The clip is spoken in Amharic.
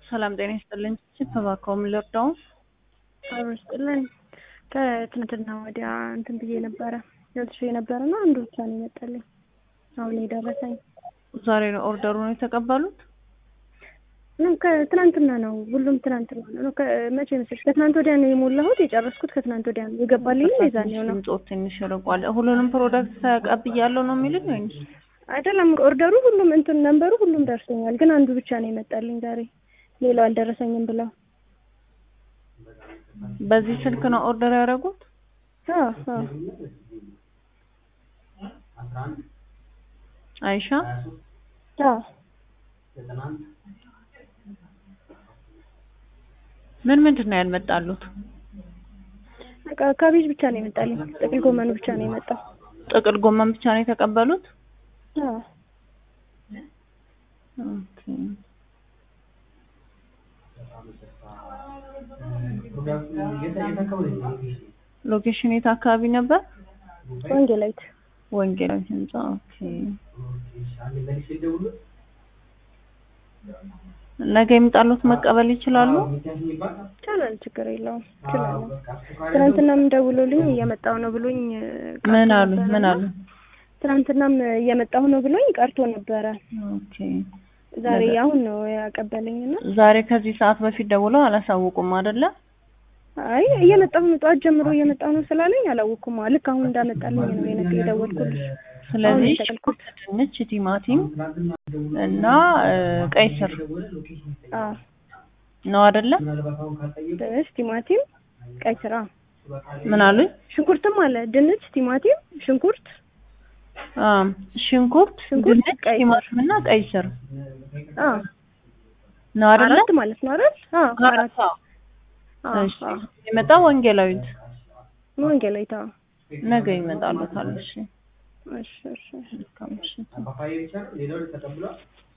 ሰላም ጤና ይስጥልኝ። ተባከውም ልርዳው አብሮ ይስጥልኝ። ከትናንትና ወዲያ እንትን ብዬ ነበረ ልብሽ የነበረና አንዱ ብቻ ነው የመጣልኝ አሁን የደረሰኝ። ዛሬ ነው ኦርደሩን የተቀበሉት? ምንም ከትናንትና ነው ሁሉም ትናንትና ነው። መቼ መሰለሽ ከትናንት ወዲያ ነው የሞላሁት የጨረስኩት ከትናንት ወዲያ ነው የገባልኝ የዛኔው ነው። ድምፆት ትንሽ ርቋል። ሁሉንም ፕሮዳክት ተቀብያለሁ ነው የሚሉኝ ወይስ? አይደለም ኦርደሩ ሁሉም እንትን ነንበሩ ሁሉም ደርሶኛል፣ ግን አንዱ ብቻ ነው የመጣልኝ ዛሬ ሌላው አልደረሰኝም ብለው። በዚህ ስልክ ነው ኦርደር ያደረጉት? አዎ አዎ። አይሻ አዎ ምን ምንድን ነው ያልመጣሉት? በቃ ካቤጅ ብቻ ነው የመጣልኝ። ጥቅል ጎመኑ ብቻ ነው የመጣው። ጥቅል ጎመን ብቻ ነው የተቀበሉት? አዎ ኦኬ። ሎኬሽን የት አካባቢ ነበር? ወንጌላይት ወንጌላዊ ህንጻ። ኦኬ። ነገ ይምጣሉት መቀበል ይችላሉ? ይቻላል፣ ችግር የለውም ይችላል። ትናንትናም ደውሎልኝ እየመጣሁ ነው ብሎኝ ቀርቶ ምን አሉ? ነበረ ምን እና አሉ? ትናንትናም እየመጣሁ ነው ብሎኝ ቀርቶ ነበረ። ኦኬ። ዛሬ አሁን ነው ያቀበለኝና ዛሬ ከዚህ ሰዓት በፊት ደውለው አላሳውቁም አይደለ? አይ እየመጣሁ ነው ጠዋት ጀምሮ እየመጣሁ ነው ስላለኝ አላወኩም። ልክ አሁን እንዳመጣልኝ ነው የነገ የደወልኩልሽ። ስለዚህ አሁን ሽንኩርት፣ ድንች፣ ቲማቲም እና እ፣ ቀይ ስር አዎ ነው አይደለ? ድንች፣ ቲማቲም፣ ቀይ ስር አዎ። ምን አሉኝ? ሽንኩርትም አለ ድንች፣ ቲማቲም፣ ሽንኩርት አ ሽንኩርት፣ ሽንኩርት፣ ድንች፣ ቀይ ስር። ቲማቲም እና ቀይ ስር አዎ ነው አይደለ? አራት ማለት ነው አይደል? አዎ አራት አዎ። አዎ እሺ። አዎ የመጣ ወንጌላዊት ወንጌላዊት አዎ። ነገ ይመጣሉታል። እሺ። እሺ እሺ መልካም ምሽት።